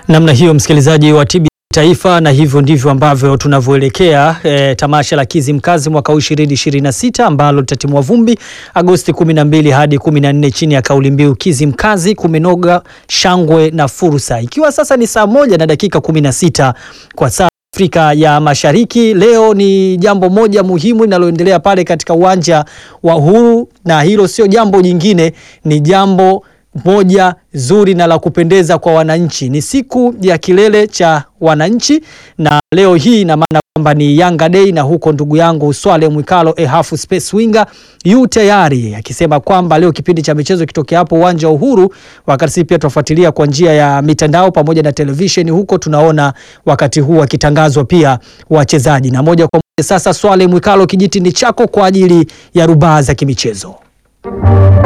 Namna hiyo msikilizaji wa TBC Taifa, na hivyo ndivyo ambavyo tunavyoelekea e, tamasha la Kizimkazi mwaka huu 2026 ambalo litatimua vumbi Agosti 12 hadi 14 chini ya kauli mbiu Kizimkazi kumenoga shangwe na fursa, ikiwa sasa ni saa moja na dakika 16 kwa saa Afrika ya Mashariki. Leo ni jambo moja muhimu linaloendelea pale katika uwanja wa Uhuru, na hilo sio jambo jingine, ni jambo moja zuri na la kupendeza kwa wananchi. Ni siku ya kilele cha wananchi, na leo hii ina maana kwamba ni Yanga Day, na huko ndugu yangu Swale Mwikalo ehafu space winger yu tayari akisema kwamba leo kipindi cha michezo kitokea hapo uwanja wa Uhuru, wakati sisi pia tunafuatilia kwa njia ya mitandao pamoja na televisheni, huko tunaona wakati huu wakitangazwa pia wachezaji, na moja kwa moja sasa, Swale Mwikalo, kijiti ni chako kwa ajili ya rubaa za kimichezo.